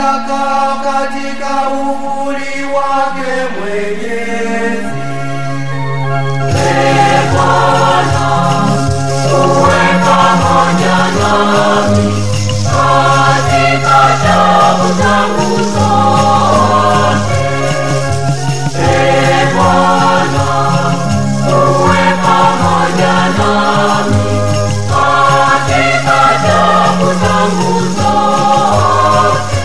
nitakaa katika uvuli wake Mwenyezi. Ee Bwana, uwe pamoja nami katika tabu zangu zote. Ee Bwana, uwe pamoja nami katika tabu zangu zote.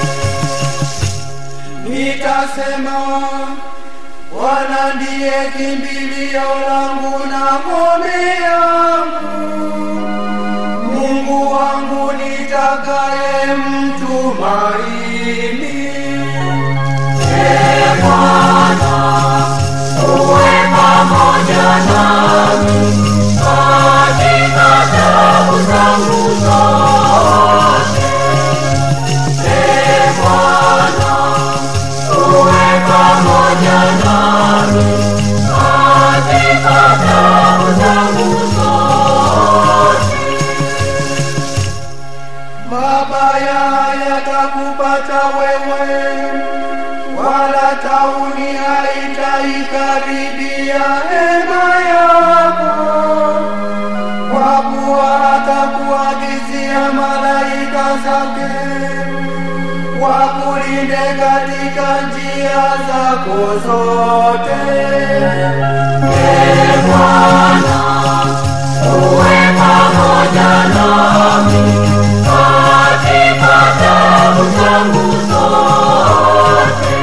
Nitasema, Bwana ndiye kimbilio langu na ngome yangu, Mungu wangu nitakaye mtumaini. Ee Bwana, uwe pamoja nami katika tabu zangu zote. Ee Bwana, uwe pamoja nami katika tabu zangu zote. Mabaya yatakupata wewe, wala tauni haitaikaribia hema yako, kwa kuwa atakuagizia malaika zake wakulinde katika njia zako zote. Ee Bwana, uwe pamoja nami katika tabu zangu zote.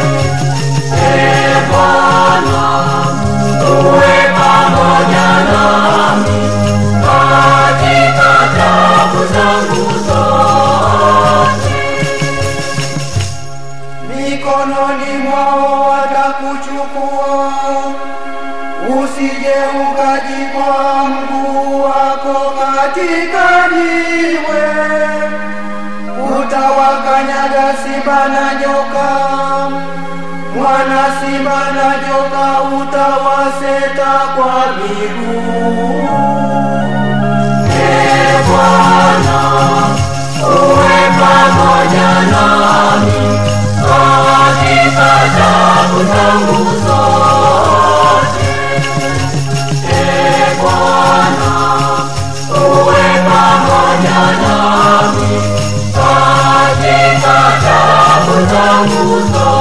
Ee Bwana, uwe pamoja nami katika tabu zangu zote. mikononi mwao watakuchukua, usije ukajikwaa mguu wako katika jiwe. Utawakanyaga simba na nyoka, mwana simba na nyoka utawaseta kwa miguu. Ee Bwana, uwe pamoja nami katika tabu zangu zote. Ee Bwana, uwe pamoja nami katika tabu zangu zote.